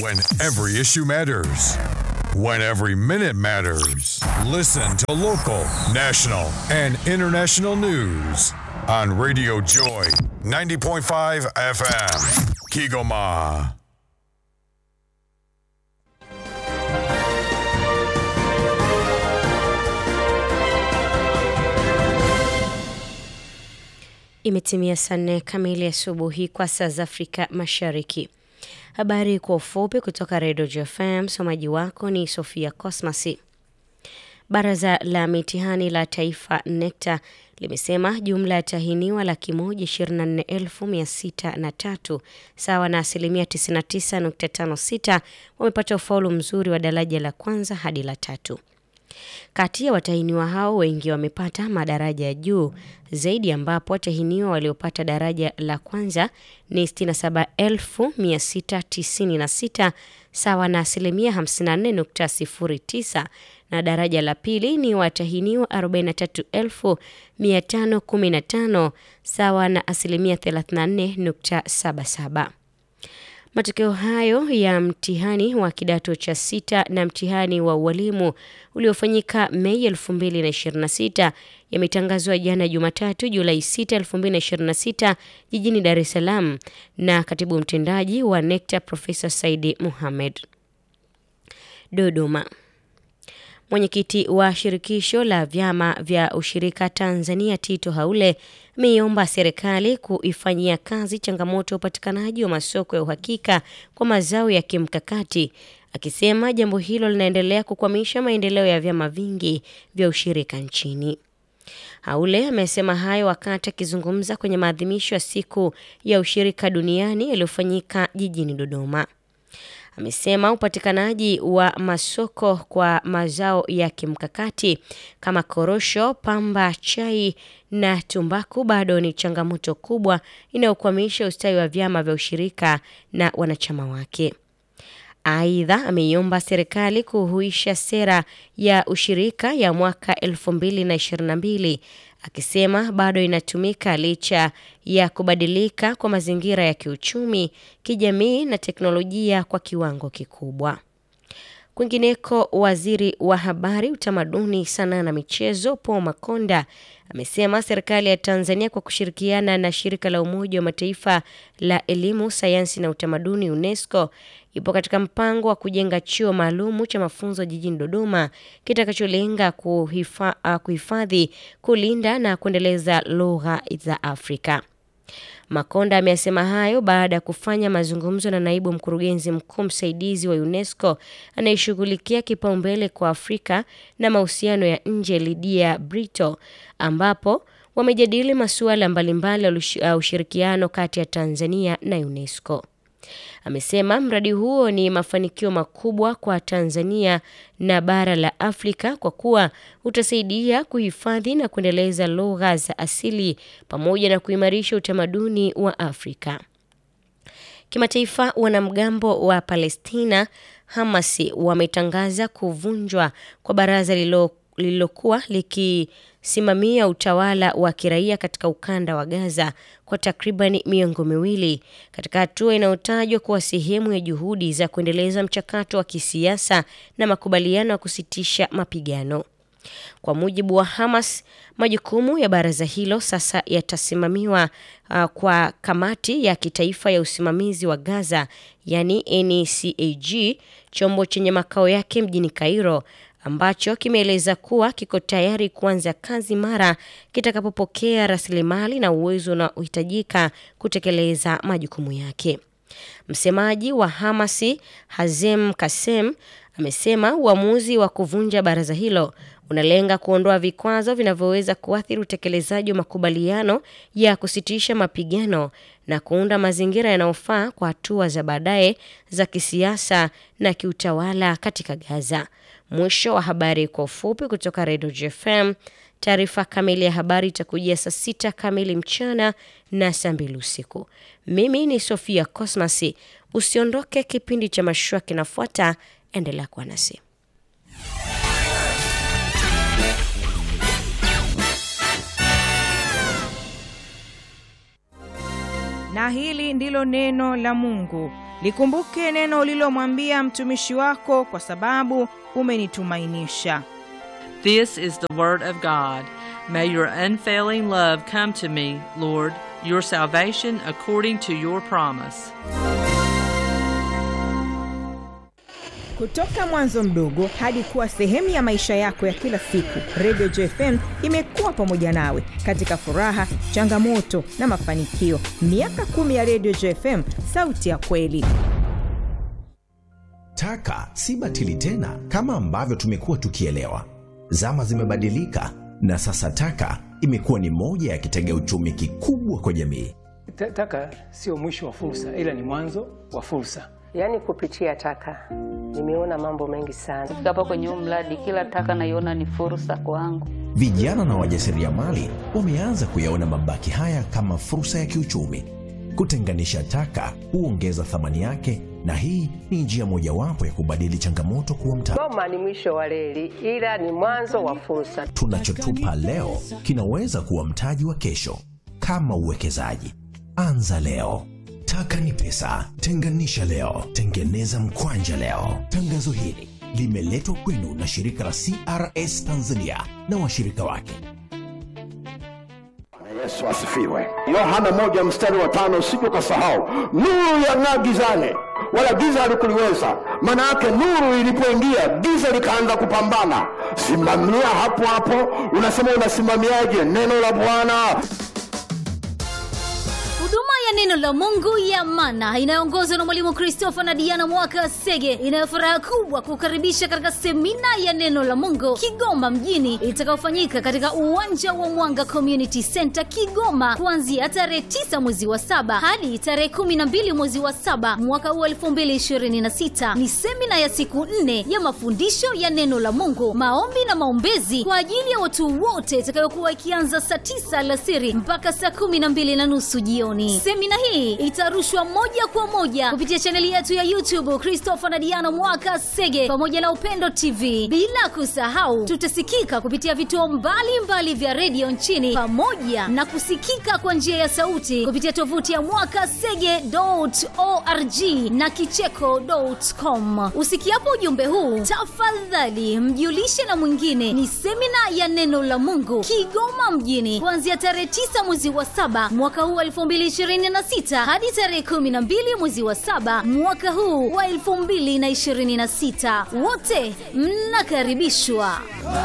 When every issue matters. When every minute matters. Listen to local, national, and international news on Radio Joy 90.5 FM. Kigoma. Imetimia saa nne kamili asubuhi kwa saa za Afrika Mashariki. Habari kwa ufupi kutoka Redio JFM. Msomaji wako ni Sofia Cosmasi. Baraza la mitihani la taifa NECTA limesema jumla ya tahiniwa laki moja ishirini na nne elfu mia sita na tatu sawa na asilimia 99.56 wamepata ufaulu mzuri wa daraja la kwanza hadi la tatu. Kati ya watahiniwa hao wengi wamepata madaraja ya juu zaidi, ambapo watahiniwa waliopata daraja la kwanza ni 67696 sawa na asilimia 54.09 na daraja la pili ni watahiniwa 43515 sawa na asilimia 34.77. Matokeo hayo ya mtihani wa kidato cha sita na mtihani wa ualimu uliofanyika Mei 2026 yametangazwa jana Jumatatu Julai 6, 2026 jijini Dar es Salaam na katibu mtendaji wa NECTA Profesa Saidi Mohamed. Dodoma. Mwenyekiti wa shirikisho la vyama vya ushirika Tanzania Tito Haule ameiomba serikali kuifanyia kazi changamoto ya upatikanaji wa masoko ya uhakika kwa mazao ya kimkakati, akisema jambo hilo linaendelea kukwamisha maendeleo ya vyama vingi vya ushirika nchini. Haule amesema hayo wakati akizungumza kwenye maadhimisho ya siku ya ushirika duniani yaliyofanyika jijini Dodoma. Amesema upatikanaji wa masoko kwa mazao ya kimkakati kama korosho, pamba, chai na tumbaku bado ni changamoto kubwa inayokwamisha ustawi wa vyama vya ushirika na wanachama wake. Aidha, ameiomba serikali kuhuisha sera ya ushirika ya mwaka 2022 akisema bado inatumika licha ya kubadilika kwa mazingira ya kiuchumi, kijamii na teknolojia kwa kiwango kikubwa. Kwingineko, waziri wa habari, utamaduni, sanaa na michezo Paul Makonda amesema serikali ya Tanzania kwa kushirikiana na shirika la Umoja wa Mataifa la elimu, sayansi na utamaduni UNESCO ipo katika mpango wa kujenga chuo maalumu cha mafunzo jijini Dodoma kitakacholenga kuhifadhi, kulinda na kuendeleza lugha za Afrika. Makonda amesema hayo baada ya kufanya mazungumzo na naibu mkurugenzi mkuu msaidizi wa UNESCO anayeshughulikia kipaumbele kwa Afrika na mahusiano ya nje Lydia Brito, ambapo wamejadili masuala mbalimbali ya ushirikiano kati ya Tanzania na UNESCO. Amesema mradi huo ni mafanikio makubwa kwa Tanzania na bara la Afrika kwa kuwa utasaidia kuhifadhi na kuendeleza lugha za asili pamoja na kuimarisha utamaduni wa Afrika. Kimataifa, wanamgambo wa Palestina Hamasi wametangaza kuvunjwa kwa baraza lililokuwa likisimamia utawala wa kiraia katika ukanda wa Gaza kwa takribani miongo miwili katika hatua inayotajwa kuwa sehemu ya juhudi za kuendeleza mchakato wa kisiasa na makubaliano ya kusitisha mapigano. Kwa mujibu wa Hamas, majukumu ya baraza hilo sasa yatasimamiwa uh, kwa kamati ya kitaifa ya usimamizi wa Gaza, yani NCAG, chombo chenye makao yake mjini Cairo ambacho kimeeleza kuwa kiko tayari kuanza kazi mara kitakapopokea rasilimali na uwezo unaohitajika kutekeleza majukumu yake. Msemaji wa Hamasi Hazem Kasem amesema uamuzi wa kuvunja baraza hilo unalenga kuondoa vikwazo vinavyoweza kuathiri utekelezaji wa makubaliano ya kusitisha mapigano na kuunda mazingira yanayofaa kwa hatua za baadaye za kisiasa na kiutawala katika Gaza. Mwisho wa habari kwa ufupi kutoka Redio JFM. Taarifa kamili ya habari itakujia saa sita kamili mchana na saa mbili usiku. Mimi ni Sofia Cosmasi. Usiondoke, kipindi cha mashua kinafuata. Endelea kuwa nasi. na hili ndilo neno la Mungu. Likumbuke neno ulilomwambia mtumishi wako, kwa sababu umenitumainisha. This is the word of God. May your unfailing love come to me, Lord, your salvation according to your promise. Kutoka mwanzo mdogo hadi kuwa sehemu ya maisha yako ya kila siku, Radio JFM imekuwa pamoja nawe katika furaha, changamoto na mafanikio. Miaka kumi ya Radio JFM, sauti ya kweli. Taka si batili tena kama ambavyo tumekuwa tukielewa. Zama zimebadilika na sasa taka imekuwa ni moja ya kitega uchumi kikubwa kwa jamii. Ta- Taka sio mwisho wa fursa, ila ni mwanzo wa fursa. Yaani kupitia taka nimeona mambo mengi sana. Kufika hapa kwenye huu mradi, kila taka naiona ni fursa kwangu. Vijana na wajasiriamali wameanza kuyaona mabaki haya kama fursa ya kiuchumi. Kutenganisha taka huongeza thamani yake, na hii ni njia mojawapo ya kubadili changamoto kuwa mtaji. Goma ni mwisho wa reli, ila ni mwanzo wa fursa. Tunachotupa leo kinaweza kuwa mtaji wa kesho. Kama uwekezaji, anza leo. Taka ni pesa, tenganisha leo, tengeneza mkwanja leo. Tangazo hili limeletwa kwenu na shirika la CRS Tanzania na washirika wake. Yesu asifiwe. Yohana moja mstari wa tano usije ukasahau, nuru yang'aa gizani, wala giza halikuliweza. Maana yake nuru ilipoingia, giza likaanza kupambana. Simamia hapo hapo. Unasema unasimamiaje neno la Bwana? huduma ya neno la mungu ya mana inayoongozwa na mwalimu christopher na diana mwaka sege inayo furaha kubwa kukaribisha katika semina ya neno la mungu kigoma mjini itakayofanyika katika uwanja wa mwanga community center kigoma kuanzia tarehe 9 mwezi wa saba hadi tarehe 12 mwezi wa saba mwaka huu 2026 ni semina ya siku nne ya mafundisho ya neno la mungu maombi na maombezi kwa ajili ya watu wote itakayokuwa ikianza saa 9 alasiri mpaka saa 12 na nusu jioni semina hii itarushwa moja kwa moja kupitia chaneli yetu ya youtube christopher na diana mwaka sege pamoja na upendo tv bila kusahau tutasikika kupitia vituo mbalimbali vya redio nchini pamoja na kusikika kwa njia ya sauti kupitia tovuti ya mwaka sege org na kicheko.com usikiapo ujumbe huu tafadhali mjulishe na mwingine ni semina ya neno la mungu kigoma mjini kuanzia tarehe 9 mwezi wa saba mwaka huu wa 2026 hadi tarehe 12 mwezi wa saba mwaka huu wa 2026 wote mnakaribishwa